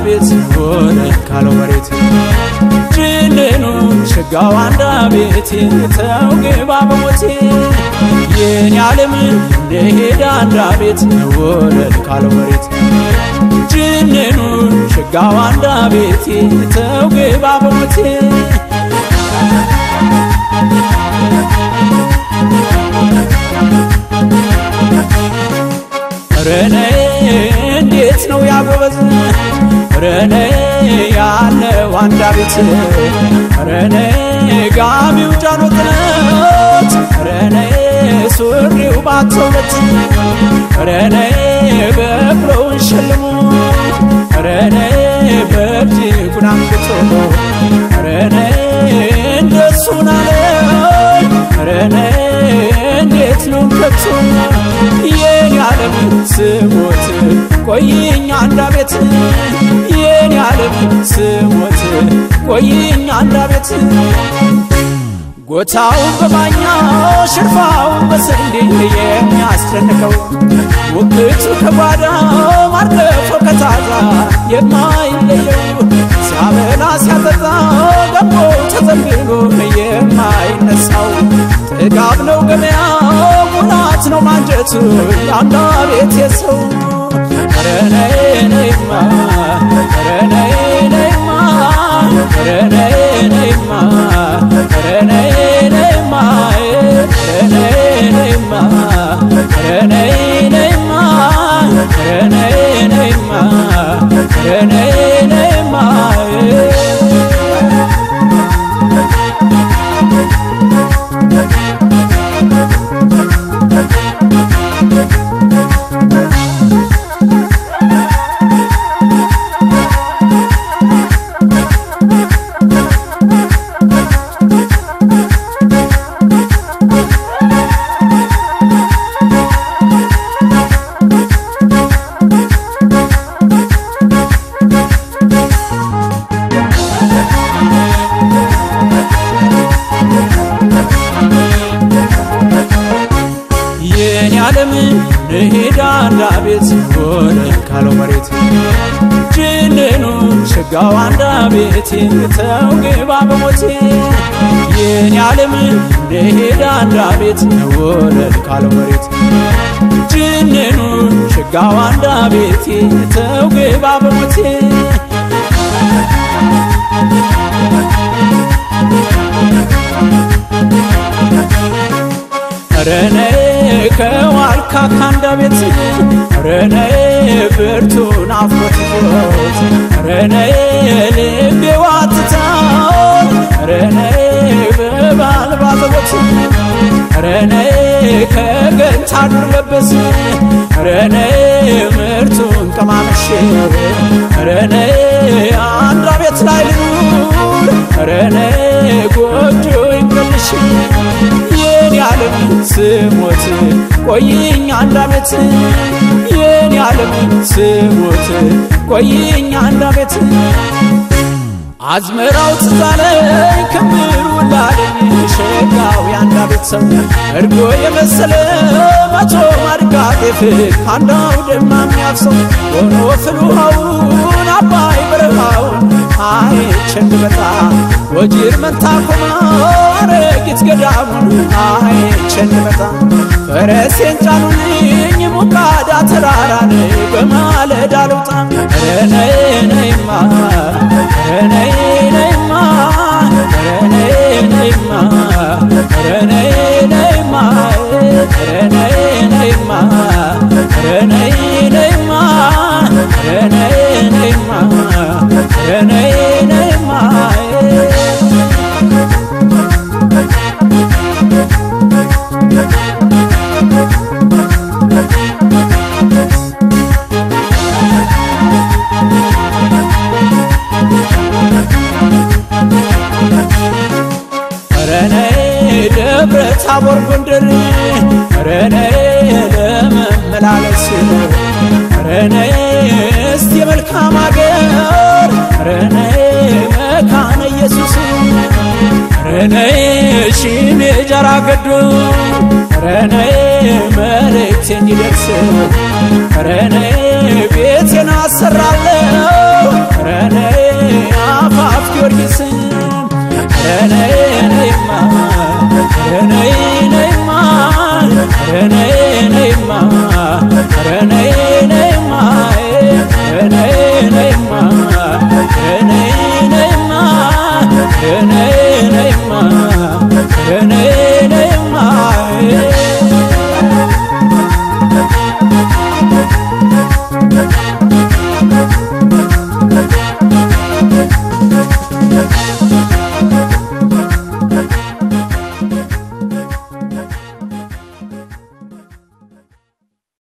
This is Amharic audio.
ቤት ወለል ካለው መሬት ጅንኑ ሸጋው አንዳ ቤቴ ተው ግባ በሞቴ የኔ ዓለም እንደሄደ አንዳ ቤት ወለል ካለው መሬት ጅንኑ ሸጋው አንዳ ቤቴ ተው ግባ በሞቴ ረነ እንዴት ነው ያጎበዝ ረነ ያለው አንዳ ቤት ረነ ጋቢው ጃኖ ጥለት ረነ ሱሪው ባተውለት ረነ በቅሎውን ሸልሞ ረነ በእጅ ጉናንግቶ ረነ እንደሱ ናለኝ ረነ እንዴት ነው ከቶ የኔ ዓለም ስሞት ቆይኝ አንዳ ቤት የኔ ዓለም ስሞት ቆይኝ አንዳ ቤት ጎታውን በማኛ ሽርፋውን በስንዴ የሚያስጨንቀው ውክቱ ከጓዳ ማርገፎ ከታዛ የማይለየው ሲያበላ ሲያጠጣ ገቦ ተዘንብሎ የማይነሳው ጥጋብ ነው ገበያው ሙላት ነው ማንጀቱ የአንዳ ቤት የሰው ረነይነይማ ረነይነይማ ረነይነይማ ረነይነይማ ረነይነይማ ረነይነይማ ረነይነይማ ረነይነይማ የኔ ዓለም ንሄዳ አንዳ ቤት ወለል ካለው መሬት ጅንኑ ሸጋው አንዳ ቤቴ ተው ግባ በሞቴ የኔ ዓለም ንሄዳ አንዳ ቤት ወለል ካለው መሬት ጅንኑ ሸጋው አንዳ ቤቴ ተው ግባ በሞቴ ረነ ከዋልካ ካንዳ ቤት ረነ ብርቱን አፍሮት ረነ ልቤ ዋትታው ረነ በባል ባዘቦት ረነ ከገንታ ዱር ለበስ ረነ ምርቱን ቀማምሼ ረነ አንዳ ቤት ላይ ልኑር ረነ ጎጆ ይንገልሽ የኔ ዓለም ስሞት ቆይኝ አንድ ዓመት የኔ ዓለም ስሞት ቆይኝ አንድ ዓመት አዝመራው ትዛለኝ ክምሩ ላለኝ ሸጋው የአንዳ ቤተሰብ እርጎ የመሰለ መቶ ማድጋ ጤፍ ከአንዳው ደማ የሚያፍሰው ሆኖ ፍል ውሃውን አባይ በረሃውን አይቼን ብመጣ ወጂር መንታ ኮማ አረጊት ገዳሙን አይቼን ብመጣ ፈረሴን ጫኑልኝ ሙቃዳ ተራራን በማለዳ ልውጣ ረነይነይማ ረነይነይማ ረነይነይማ ረነይነይማ ረነይነይማ ረነይነይማ ረነይነይማ ረነይነይማ ረነ ደብረ ታቦር ጎንደር ረነ ለመመላለስ ረነ እስቲ የመልካም አገር ረነ መካነ ኢየሱስ ረነ ሺሜ ጀራ ገዶ ረነ መልእክቴ እንዲደርስ ረነ ቤቴን አሰራ